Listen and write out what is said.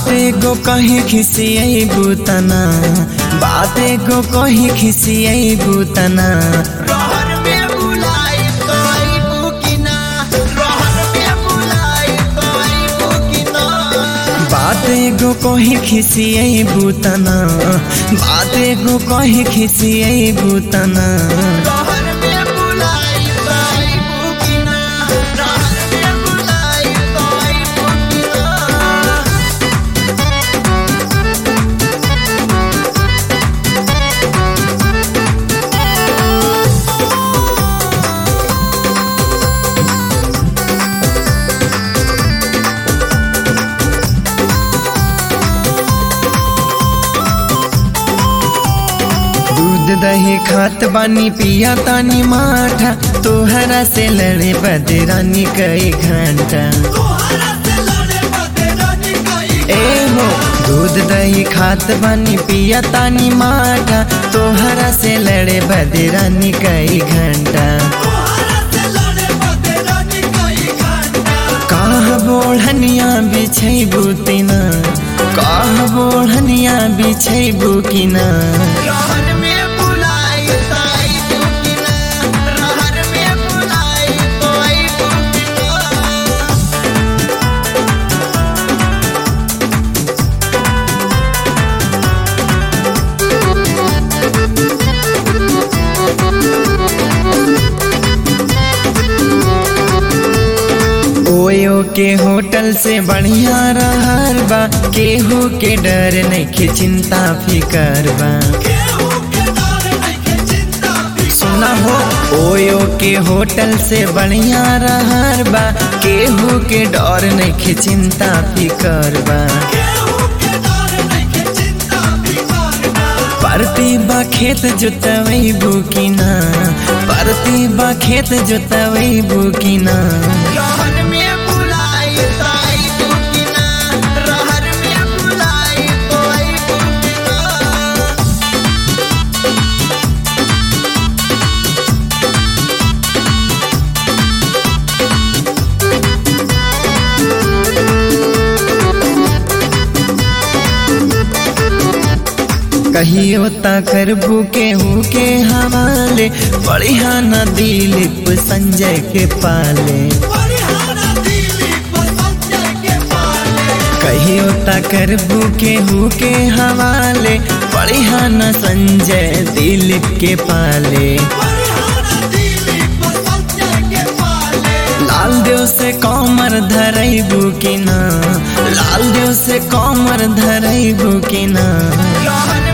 बाते गो कहीं खिसियई बुतना बाते गो कहीं खिसियई बुतना रहर में बुलाई तोई बुकिना रहर में बुलाई तोई बुकिना बाते गो कहीं खिसियई बुतना बाते गो कहीं खिसियई बुतना रहर में बुलाई तोई बुकिना रहर में बुलाई तोई बुकिना दूध दही खात बानी पिया तानी माठा तोहरा से लड़े बदरानी कई घंटा तोहरा से लड़े बदरानी कई ए हो दूध दही खात बानी पिया तानी माठा तोहरा से लड़े बदरानी कई घंटा तोहरा से लड़े बदरानी कई घंटा काह बोढ़निया बिछै बुतिना काह बोढ़निया बिछै बुकिना रहर में बुलाई तोई बुकिना रहर में बुलाई तोई बुकिना ओयो के होटल से बढ़िया रहर बा केहू के डर नहीं चिंता फिकर बा केहू के डर नइखे चिंता फिकर सुना हो ओयो के होटल से बढ़िया रहर बा केहू के डर नहीं चिंता फिकर बा केहू के डर नइखे चिंता फिकर परती बा खेत जोतवई बुकिना परती बा खेत जोतवई बुकिना रहर में बुलाई तोई बुकिना रहर में बुलाई तोई बुकिना कहियो ता करबू केहू के हवाले बढ़िया न दिलीप संजय के पाले परिहारा दिलीप संजय के पाले कहियो ता करबू केहू के हवाले बढ़िया न संजय दिलीप के पाले परिहारा दिलीप संजय के पाले लाल देव से कमर धरैबू कि ना लाल देव से कमर धरैबू कि ना रहर